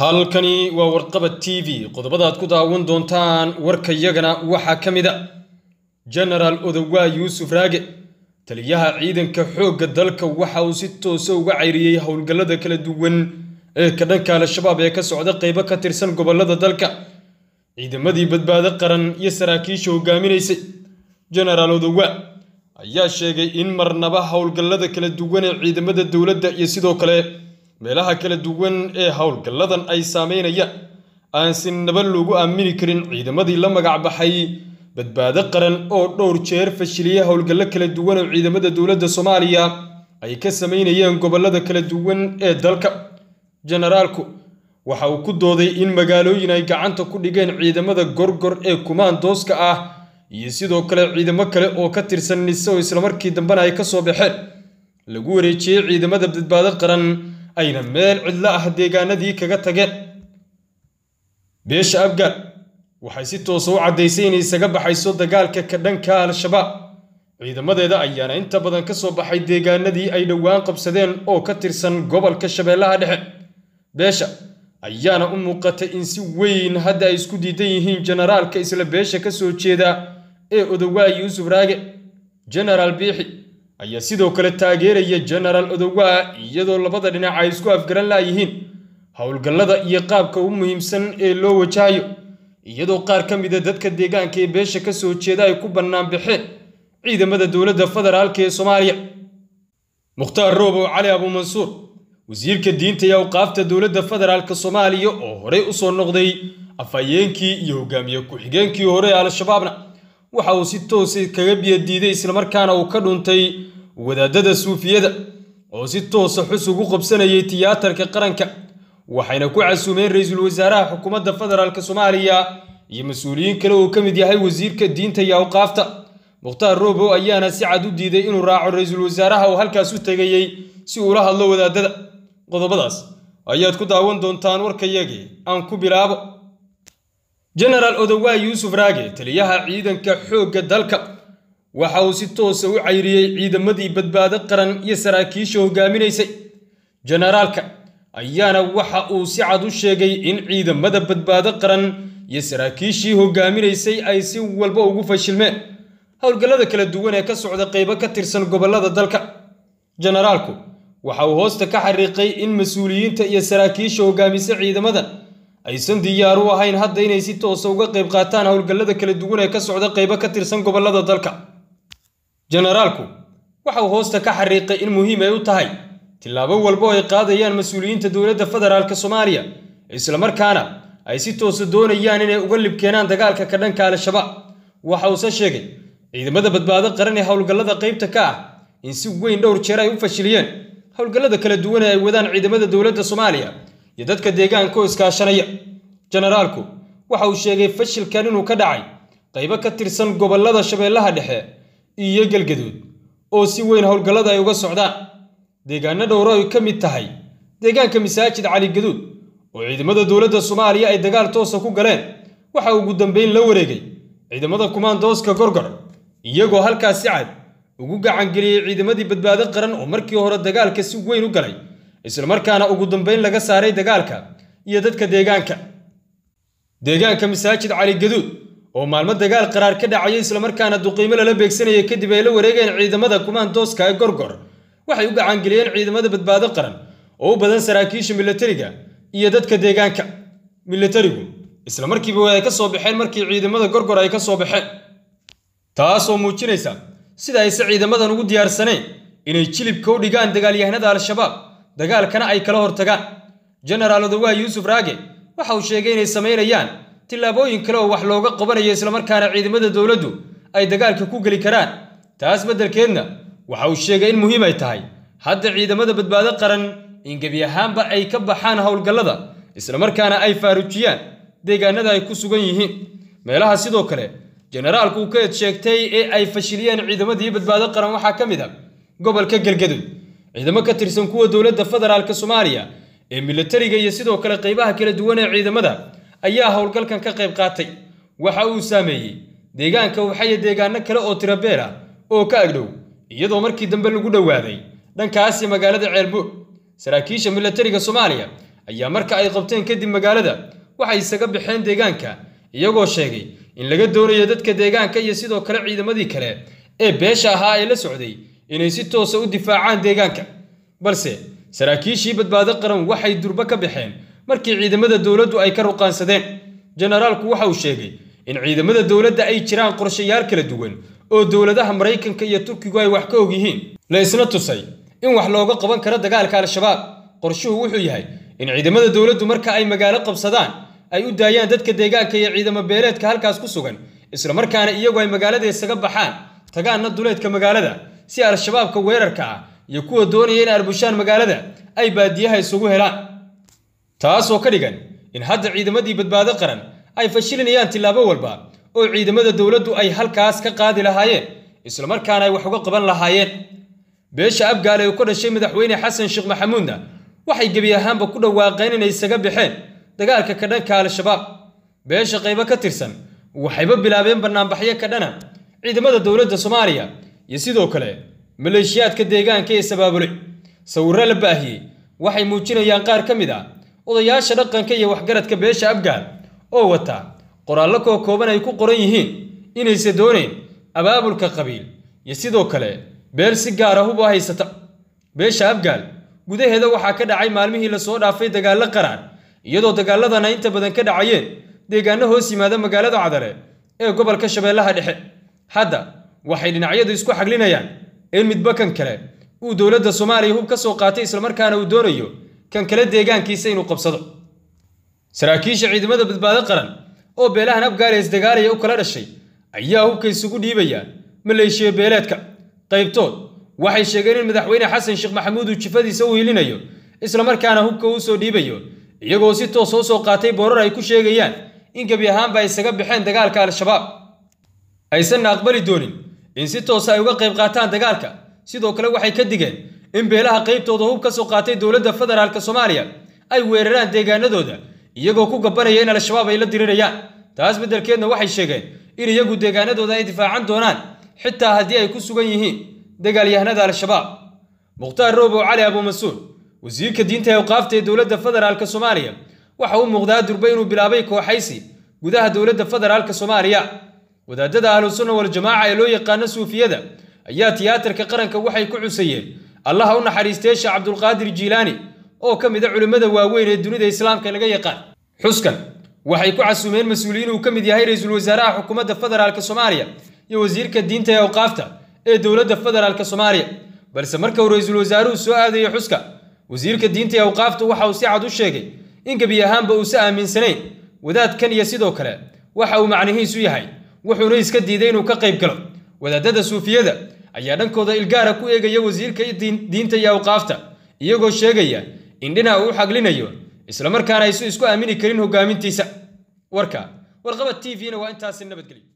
halkani waa warqabad t v qodobadaad ku daawan doontaan warkayagana waxaa ka mid a jenaraal odowaa yuusuf raage taliyaha ciidanka xoogga dalka waxa uu si toosa uga cayriyey howlgallada kala duwan ee ka dhanka al-shabaab ee ka socda qaybo ka tirsan gobollada dalka ciidamadii badbaado qaran iyo saraakiisha hogaaminaysay jenaraal odowaa ayaa sheegay in marnaba howlgallada kala duwan ee ciidamada dowladda iyo sidoo kale meelaha kala duwan ee howlgalladan ay saameynayaan aan si naba loogu aamini karin ciidamadii la magac baxay badbaado qaran oo dhowr jeer fashiliyey howlgallo kala duwan oo ciidamada dowladda soomaaliya ay ka sameynayeen gobollada kala duwan ee dalka jenaraalku waxa uu ku dooday in magaalooyin ay gacanta ku dhigeen ciidamada gorgor ee kumaandooska ah iyo sidoo kale ciidamo kale oo ka tirsan nise oo islamarkii dambena ay ka soo baxeen lagu wareejiyey ciidamada badbaado qaran ayna meel cidlo ah deegaanadii kaga tageen beesha afgaan waxay si toosa u caddaysay inay isaga baxayso dagaalka ka dhanka al-shabaab ciidamadeeda ayaana inta badan ka soo baxay deegaanadii ay dhowaan qabsadeen oo ka tirsan gobolka shabeellaha dhexe beesha ayaana u muuqatay in si weyn hadda ay isku diidan yihiin jenaraalka isla beesha ka soo jeeda ee odowaa yuusuf raage jenaraal biixi ayaa sidoo kale taageeraya jenaraal odowaa iyadoo labada dhinac ay isku afgaran laayihiin howlgallada iyo qaabka ugu muhiimsan ee loo wajahayo iyadoo qaar ka mida dadka deegaanka ee beesha ka soo jeeda ay ku bannaan baxeen ciidamada dowladda federaalka ee soomaaliya mukhtaar roobow cali abuumansuur wasiirka diinta iyo awqaafta dowladda federaalka soomaaliya oo horey u soo noqday afhayeenkii iyo hogaamiye ku-xigeenkii hore ee al-shabaabna waxa uu si toosa kaga biyadiiday islamarkaana uu ka dhuntay wadaadada suufiyada oo si toosa xus ugu qabsanayay tiyaatarka qaranka waxayna ku casuumeen ra-iisul wasaaraha xukuumadda federaalk soomaaliya iyo mas-uuliyiin kale uu ka mid yahay wasiirka diinta iyo awqaafta mukhtaar roobow ayaana si cad u diiday inuu raaco ra-iisul wasaaraha uu halkaas u tegayey si uula hadlo wadaadada qodobadaas ayaad ku daawan doontaan warkayagii aan ku bilaabo jenaraal odowaa yuusuf raage taliyaha ciidanka xoogga dalka waxa uu si toosa u cayriyey ciidamadii badbaado qaran iyo saraakiisha hogaaminaysay jenaraalka ayaana waxa uu si cad u sheegay in ciidamada badbaado qaran iyo saraakiishii hogaaminaysay ay si walba ugu fashilmeen howlgallada kala duwan ee ka socda qaybo ka tirsan gobollada dalka jenaraalku waxa uu hoosta ka xariiqay in mas-uuliyiinta iyo saraakiisha hogaamisa ciidamadan aysan diyaar u ahayn hadda inay si toosa uga qayb qaataan howlgallada kala duwan ee ka socda qaybo ka tirsan gobollada dalka jenaraalku waxa uu hoosta ka xariiqay in muhiim ay u tahay tillaabo walba oo ay qaadayaan mas-uuliyiinta dowladda federaalk soomaaliya islamarkaana ay si toosa doonayaan inay uga libkeenaan dagaalka ka dhanka al-shabaab waxa uuse sheegay ciidamada badbaado qaran ee howlgallada qaybta ka ah in si weyn dhowr jeer ay u fashiliyeen howlgallada kala duwan ee ay wadaan ciidamada dowladda soomaaliya iyo dadka deegaanka oo iskaashanaya jenaraalku waxa uu sheegay fashilkan inuu ka dhacay qaybo ka tirsan gobollada shabeellaha dhexe iyo galgaduud oo si weyn howlgallada ay uga socdaan deegaano dhowro ay ka mid tahay deegaanka masaajid cali gaduud oo ciidamada dowladda soomaaliya ay dagaal toosa ku galeen waxa ugu dambeyn la wareegay ciidamada kumaandooska gorgor iyagoo halkaas si cad ugu gacangeliyey ciidamadii badbaado qaran oo markii hore dagaalka si weyn u galay islamarkaana ugu dambeyn laga saaray dagaalka iyo dadka deegaanka deegaanka masaajid cali gaduud oo maalmo dagaal qaraar ka dhacaya islamarkaana duqiimo lala beegsanayay kadib ay la wareegeen ciidamada kumaandooska ee gorgor waxay u gacangeliyeen ciidamada badbaado qaran oo u badan saraakiisha milatariga iyo dadka deegaanka milatarigu isla markiiba ay ka soo baxeen markii ciidamada gorgor ay ka soo baxeen taasoo muujinaysa sida ayse ciidamadan ugu diyaarsaneen inay jilibka u dhigaan dagaalyahanada al-shabaab dagaalkana ay kala hortagaan jenaraal odowaa yuusuf raage waxa uu sheegay inay samaynayaan tillaabooyin kale oo wax looga qabanayo islamarkaana ciidamada dowladdu ay dagaalka ku geli karaan taas beddelkeedna waxa uu sheegay in muhiim ay tahay hadda ciidamada badbaado qaran in gebi ahaanba ay ka baxaan howlgallada islamarkaana ay faarujiyaan deegaanada ay ku sugan yihiin meelaha sidoo kale jenaraalku uu ka ed sheegtay ee ay fashiliyeen ciidamadii badbaado qaran waxaa ka mid a gobolka galgaduud ciidamo ka tirsan kuwa dowladda federaalk soomaaliya ee milatariga iyo sidoo kale qaybaha kala duwan ee ciidamada ayaa howlgalkan ka qayb qaatay waxa uu saameeyey deegaanka waxaya deegaano kale oo tirabeel ah oo ka agdhow iyadoo markii dambe lagu dhowaaday dhankaasi magaalada ceelbuur saraakiisha milatariga soomaaliya ayaa marka ay qabteen kadib magaalada waxay isaga baxeen deegaanka iyagoo sheegay in laga doonayo dadka deegaanka iyo sidoo kale ciidamadii kale ee beesha ahaa ee la socday inay si toosa u difaacaan deegaanka balse saraakiishii badbaado qaran waxay durbo ka baxeen markii ciidamada dowladdu ay ka ruqaansadeen jenaraalku waxa uu sheegay in ciidamada dowladda ay jiraan qorshayaal kala duwan oo dowladaha maraykanka iyo turkigu ay wax ka og yihiin la isna tusay in wax looga qaban karo dagaalka al-shabaab qorshuhu wuxuu yahay in ciidamada dowladdu marka ay magaalo qabsadaan ay u daayaan dadka deegaanka iyo ciidamo beeleedka halkaas ku sugan islamarkaana iyagu ay magaalada isaga baxaan tagaanna duleedka magaalada si al-shabaabka weerarka ah iyo kuwa doonaya in arbushaan magaalada ay baadiyaha isugu helaan taasoo ka dhigan in hadda ciidamadii badbaado qaran ay fashilinayaan tillaabo walba oo ciidamada dowladdu ay halkaas ka qaadi lahaayeen islamarkaana ay wax uga qaban lahaayeen beesha abgaale ee ku dhashay madaxweyne xasan sheekh maxamuudna waxay gebi ahaanba ku dhawaaqeen inay isaga baxeen dagaalka ka dhanka al-shabaab beesha qaybo ka tirsan waxayba bilaabeen bannaanbaxyo ka dhana ciidamada dowladda soomaaliya iyo sidoo kale maleeshiyaadka deegaanka ee sabaabulay sawirro la baahiyey waxay muujinayaan qaar ka mid ah odayaasha dhaqanka iyo waxgaradka beesha abgaal oo wata qoraallo koo kooban ay ku qoran yihiin inaysa doonayn abaabulka qabiil iyo sidoo kale beel si gaara hub u haysata beesha abgaal gudaheeda waxaa ka dhacay maalmihii lasoo dhaafay dagaallo qaraan iyadoo dagaaladana inta badan ka dhacayeen deegaano hoos yimaada magaalada cadale ee gobolka shabeellaha dhexe hadda waxay dhinacyadu isku xaglinayaan in midba kan kale uu dowladda soomaaliya hub ka soo qaatay islamarkaana uu doonayo kan kale deegaankiisa inuu qabsado saraakiisha ciidamada badbaado qaran oo beelahan abgaale isdagaalaya u kala dhashay ayaa hubka isugu dhiibaya maleeshiya beeleedka qaybtood waxay sheegeen in madaxweyne xasan sheekh maxamuud uu jifadiisa u hilinayo islamarkaana hubka uu soo dhiibayo iyagoo si toos oo soo qaatay boorar ay ku sheegayaan in gebi ahaanba ay isaga baxeen dagaalka al-shabaab aysanna aqbali doonin in si toosa ay uga qayb qaataan dagaalka sidoo kale waxay ka digeen in beelaha qaybtooda hub ka soo qaatay dowladda federaalk soomaaliya ay weeraraan deegaanadooda iyagoo ku gabanaya in al-shabaab ay la dirirayaan taas beddelkeedna waxay sheegeen in iyagu deegaanadooda ay difaacan doonaan xitaa haddii ay ku sugan yihiin dagaalyahanada al-shabaab mukhtaar roobow cali abuumasuud wasiirka diinta ee awqaafta ee dowladda federaalk soomaaliya waxa u muuqdaa durbe inuu bilaabay kooxaysi gudaha dowladda federaalk soomaaliya wadaadada ahlusunna waljamaaca ee loo yaqaano suufiyada ayaa tiyaatarka qaranka waxay ku cusayeen allaha u naxariistee sheekh cabdulqaadir jiilaani oo ka mid a culimmada waaweyn ee dunida islaamka laga yaqaan xuskan waxay ku casuumeen mas-uuliyiin uu ka mid yahay ra-iisul wasaaraha xukuumadda federaalk soomaaliya iyo wasiirka diinta ee awqaafta ee dowladda federaalk soomaaliya balse marka uu ra-iisul wasaaruhu soo aadayo xuska wasiirka diinta ee awqaafta waxa uu si cad u sheegay in gebi ahaanba uusa aaminsanayn wadaadkan iyo sidoo kale waxa uu macnihiisu yahay wuxuuna iska diiday inuu ka qayb galo wadaadada suufiyada ayaa dhankooda ilgaara ku eegaya wasiirka diinta iyo awqaafta iyagoo sheegaya in dhinac uu u xaglinayo islamarkaana aysu isku aamini karin hogaamintiisa warka warqabad t v-na waa intaasi nabadgelyo